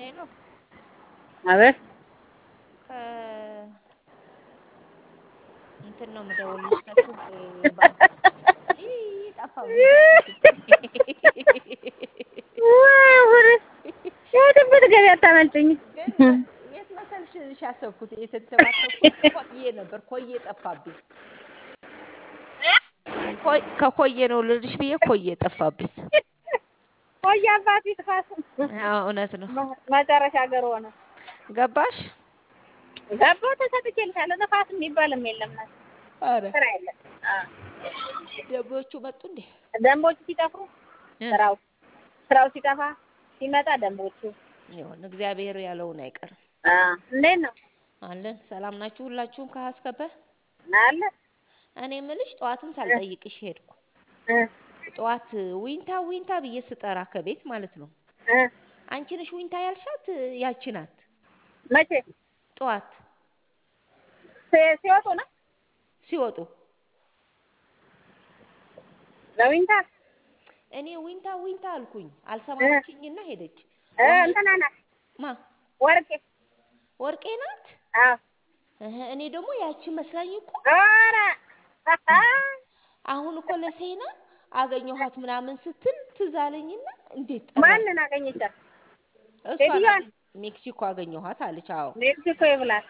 ሄሎ አቤት ከ እንትን ነው የምደውልልሽ ከስልጤ ባንክ ይህ ጠፋብኝ የትም ብትገቢ አታመልጭኝ። ግን የት መሰልሽ ያሰብኩት የተንተባተብኩት ኮዬ ነበር። ኮዬ ጠፋብኝ። ኮይ- ከኮዬ ነው ልልሽ ብዬ ኮዬ ጠፋብኝ። ቆይ አባት ይጥፋት። አዎ እውነት ነው። መጨረሻ ሀገር ሆነ ገባሽ? ገባሁ ተሰጥቼልሻለሁ። ንፋስ የሚባልም የለም ናት አረ ስራ የለም። ደቦቹ መጡ እንዴ? ደንቦቹ ሲጠፉ እ? ስራው ስራው ሲጠፋ ሲመጣ ደንቦቹ ይሁን እግዚአብሔር ያለውን አይቀርም። አ፣ እንዴት ነው አለን ሰላም ናችሁ ሁላችሁም ከሀስከበ አለ እኔ ምልሽ ጠዋትም ሳልጠይቅሽ ሄድኩ። እ ጠዋት ዊንታ ዊንታ ብዬ ስጠራ ከቤት ማለት ነው። እ አንቺ ነሽ ዊንታ ያልሻት ያቺ ናት። መቼ ጠዋት ሲ- ሲወጡ ነው ሲወጡ ለዊንታ እኔ ዊንታ ዊንታ አልኩኝ። አልሰማችኝና ሄደች። እ እንትና ናት ማ ወርቄ ወርቄ ናት? አዎ እህ፣ እኔ ደግሞ ያቺ መስላኝ እኮ ኧረ አሁን እኮ ለሴና አገኘኋት ምናምን ስትል ትዝ አለኝና እንዴት ጠራች? ማንን አገኘቻት? እሷ ሴትዮዋን? ናት ሜክሲኮ አገኘኋት አለች። አዎ ሜክሲኮ ይብላል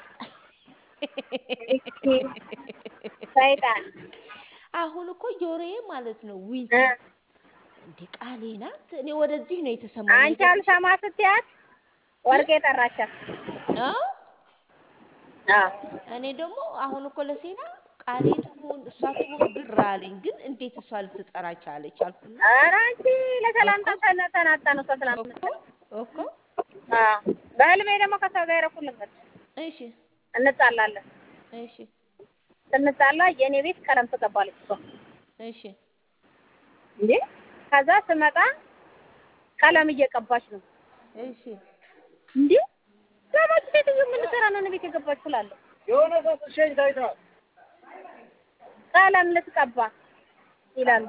ሰይጣን አሁን እኮ ጆሮዬ ማለት ነው እ ዊንታ እንዴ ቃሌ ናት። እኔ ወደዚህ ነው የተሰማኝ። አንቺ አልሰማ ስትያት ወርቄ ጠራቻት። አዎ አዎ እኔ ደግሞ አሁን እኮ ለሴና ቃሌ ትሁን እሷ ትሁን ግራ አለኝ። ግን እንዴት እሷ ልትጠራ ቻለች አልኩና ኧረ አንቺ ለሰላምታ ተነ- ተናጣን እሷ እኮ ስላልመጣች እኮ አዎ በህልሜ ደግሞ ከሰው ጋር የረኩልበት እሺ እንጣላለን። እሺ ስንጣላ የእኔ ቤት ቀለም ትቀባለች እሷ እሺ እንዴ ከዛ ስመጣ ቀለም እየቀባች ነው እሺ እንዴ ለማች ሴትዮ ምን ልትሰራ ነው እኔ ቤት የገባች ትላለህ የሆነ ሰው ስትሸኝ ታይተዋል። ቀለም ልትቀባ ይላሉ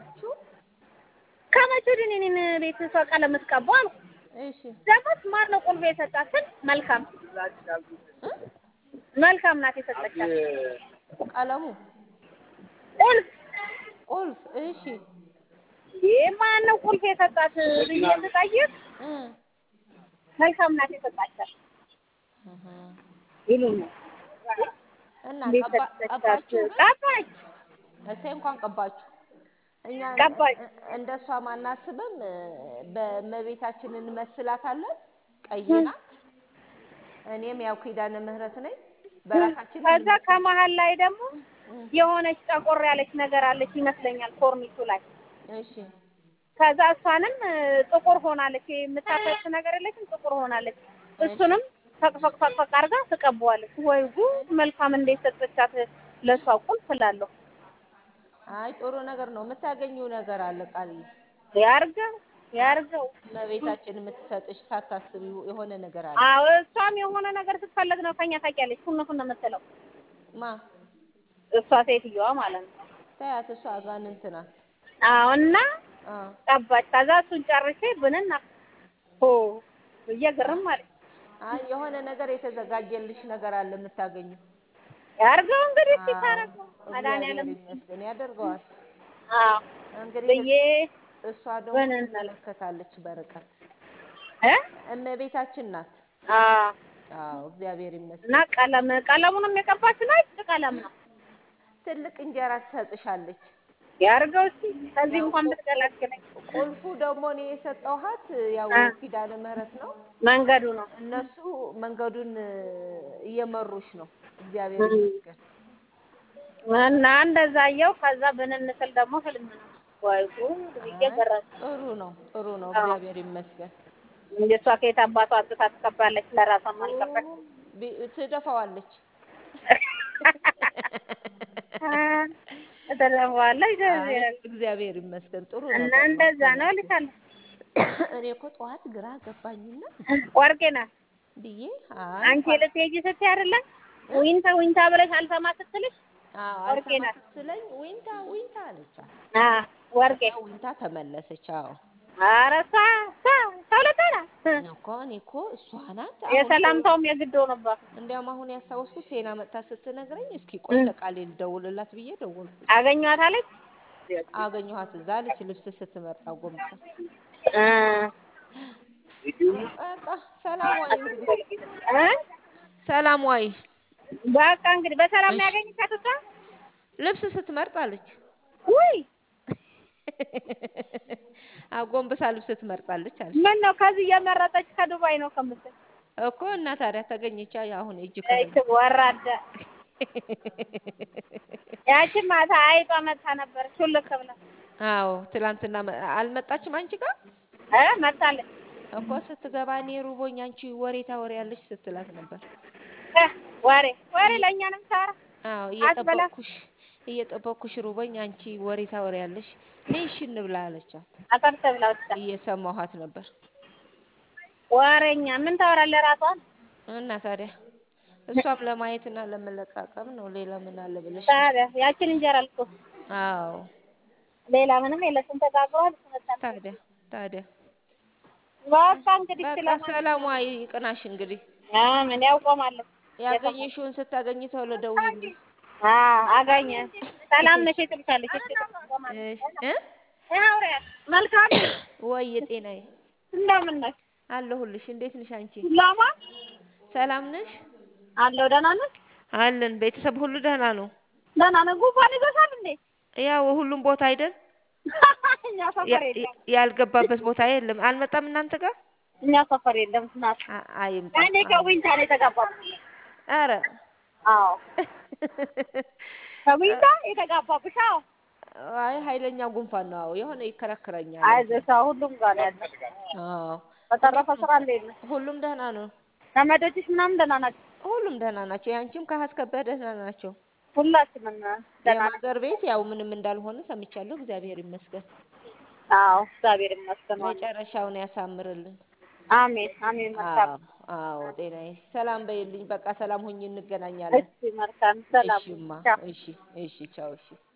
ከመቼ ወዲህ እኔ እኔን ቤት እሷ ቀለም ልትቀባ አልኩ እሺ ደግሞስ ማን ነው ቁልፍ የሰጣትን መልካም እ? መልካም ናት የሰጠቻት ቀለሙ ቁልፍ ቁልፍ እሺ ይህ ማን ነው ቁልፍ የሰጣት ብዬ ስጠይቅ እ መልካም ናት የሰጣቻት እህ። ይሉኛል እና እንዴት ቀባ- ሰጠቻት ቀባችሁ ግን ቀባች እሰይ እንኳን ቀባችሁ። እኛ ቀባች። እንደ እሷ ማናስብም። በእመቤታችን እንመስላታለን። ቀይ ናት። እኔም ያው ኪዳነ ምሕረት ነኝ። በራሳችን ከዛ ከመሀል ላይ ደግሞ የሆነች ጠቆር ያለች ነገር አለች ይመስለኛል ኮርኒሱ ላይ እሺ ከዛ እሷንም እ፣ ጥቁር ሆናለች የምታፈስ ነገር የለችም ጥቁር ሆናለች እሱንም ፈቅፈቅ ፈቅፈቅ አድርጋ ትቀባዋለች ወይ ጉድ መልካም እንዴት ሰጠቻት ለእሷ ቁልፍ እላለሁ አይ ጥሩ ነገር ነው። የምታገኘው ነገር አለ ቃልዬ። ያርገው ያርገው እመቤታችን የምትሰጥሽ ሳታስቢው የሆነ ነገር አለ። አዎ እሷም የሆነ ነገር ስትፈልግ ነው ከኛ ታውቂያለሽ ፉን ፉን የምትለው ማ እሷ ሴትዮዋ ማለት ነው ታያት፣ እሷ አጋንንት ናት። አዎ እና አ ቀባች ከዛ እሱን ጨርሼ ብንና ሆ ብዬ ግርም አለች አይ የሆነ ነገር የተዘጋጀልሽ ነገር አለ የምታገኘው። ያርገው እንግዲህ እስኪ አዎ፣ ታረገው እግዚአብሔር መድኃኒዓለም ይመስገን ያደርገዋል። አዎ እንግዲህ ብዬ እሷ ደግሞ በነን- ትመለከታለች በርቀት እ እመቤታችን ናት። አዎ አዎ እግዚአብሔር ይመስገን። እና ቀለም ቀለሙንም የቀባች ነጭ ቀለም ነው ትልቅ እንጀራ ትሰጥሻለች። ያርገው እስኪ ከዚህ እንኳን ብትገላግለኝ ቁልፉ ደግሞ እኔ የሰጠኋት ያው አ። ኪዳነ ምሕረት ነው። መንገዱ ነው እነሱ መንገዱን እ፣ እየመሩሽ ነው። እግዚአብሔር ይመስገን። እና እንደዛ አየሁ ከዛ ብንን ስል ደግሞ ህልም ነው ወይ ጉድ ብዬ አይ፣ ገረም ጥሩ ነው፣ ጥሩ ነው። አዎ። እግዚአብሔር ይመስገን። እንደ እሷ ከየት አባቷ አግታ ትቀባለች ለራሷ ማልቀበል ቢ- ትደፋዋለች። ተደረዋለች አይ፣ እግዚአብሔር ይመስገን። ጥሩ እና ነገር ነው። እንደዛ ነው እልሻለሁ እኔ እኮ ጠዋት ግራ ገባኝና ወርቄ ናት ብዬ አይ አንቺ ልትሄጂ ስትይ አይደለም ዊንታ ዊንታ ብለሽ አልሰማ ስትልሽ አዎ ወርቄ አልሰማ ናት። ስትለኝ ዊንታ ዊንታ አለቻት። አ ወርቄ ከዛ ዊንታ ተመለሰች። አዎ ኧረ እሷ እሷ ተውለታ ናት። እኮ እኔ እኮ እሷ ናት። አሁን እኮ የሰላምታውም የግድ ሆነባት። እንዲያውም አሁን ያስታወስኩት ቴና መጥታ ስትነግረኝ እስኪ ቆይ ለቃሌ ልደውልላት ብዬ ደወልኩ። አገኘኋታለች አገኘኋት እዛ አለች ልብስ ስትመርጣ ጎንብሳ። እ በቃ ሰላም ዋይ እንግዲህ እ ሰላም ዋይ። በቃ እንግዲህ በሰላም እሺ። ያገኘቻት እሷ ልብስ ስትመርጥ አለች። ውይ አጎንብሳ ልብስ ትመርጣለች አለች ምን ነው ከዚህ እየመረጠች ከዱባይ ነው ከምትል እኮ እና ታዲያ ተገኘቻ አሁን እጅ እች ወራዳ ያቺን ማታ አይጧ መታ ነበር ሹልክ ብላ አዎ ትላንትና መ- አልመጣችም አንቺ ጋር እ መታለች እኮ ስትገባ እኔ ሩቦኝ አንቺ ወሬ ታወሪያለሽ ስትላት ነበር። እ ወሬ ወሬ ለእኛንም ሳራ አዎ አትበላ። እየጠበቅኩሽ እየጠበቅኩሽ ሩቦኝ አንቺ ወሬ ታወሪያለሽ ነይ እሺ እንብላ አለቻት። አጠርተ ብላ ወጣ እየሰማኋት ነበር። ወሬኛ ምን ታወራለህ ራሷን እና ታዲያ እሷም ለማየትና ለመለቃቀም ነው። ሌላ ምን አለ ብለሽ ነው? ታዲያ ያችን እንጀራ ልኮ አዎ ሌላ ምንም የለሽም ተጋግሯል ትመጣለች ታዲያ ታዲያ በቃ እንግዲህ በቃ ስለማ ሰላሟ ይቅናሽ። እንግዲህ ምን ያውቆማለሁ ያገኘሽውን ስታገኝ ቶሎ ደውይልኝ። አ አገኘ ሰላም ነሽ ትልሻለች እሺ እሺ እ አውሪያት መልካም ወይ የጤናዬ እንደምን ነሽ አለሁልሽ። እንዴት ነሽ አንቺ? ላማ ሰላም ነሽ? አለው ደህና ነሽ አለን። ቤተሰብ ሁሉ ደህና ነው? ደህና ነህ ጉንፋን ይዞሻል እንዴ ያው ሁሉም ቦታ አይደል? እኛ ሰፈር ያ- የለም ያልገባበት ቦታ የለም። አልመጣም እናንተ ጋር? እኛ ሰፈር የለም ናት አ- አይምጣ። እኔ ከዊንታ ነው የተጋባው ኧረ አዎ ከዊንታ የተጋባብሽ አዎ አይ ኃይለኛ ጉንፋን ነው። አዎ የሆነ ይከራከረኛል። አይዞሽ አዎ ሁሉም ጋር ነው ያለው አዎ በተረፈ ስራ እንዴት ነው ሁሉም ደህና ነው። ዘመዶችሽ ምናምን ደህና ናቸው ሁሉም ደህና ናቸው። ያንቺም ከሀስከበህ ደህና ናቸው። ሁላችንም ደህና ነን የማዘር ቤት ያው ምንም እንዳልሆነ ሰምቻለሁ። እግዚአብሔር ይመስገን። አዎ እግዚአብሔር ይመስገን ዋና መጨረሻውን ያሳምርልን። አሜን አሜን መልካም አዎ አዎ፣ ጤናዬ ሰላም በይልኝ። በቃ ሰላም ሆኜ እንገናኛለን። እሺ መልካም ሰላም እሺማ፣ ቻው እሺ፣ እሺ፣ ቻው፣ እሺ።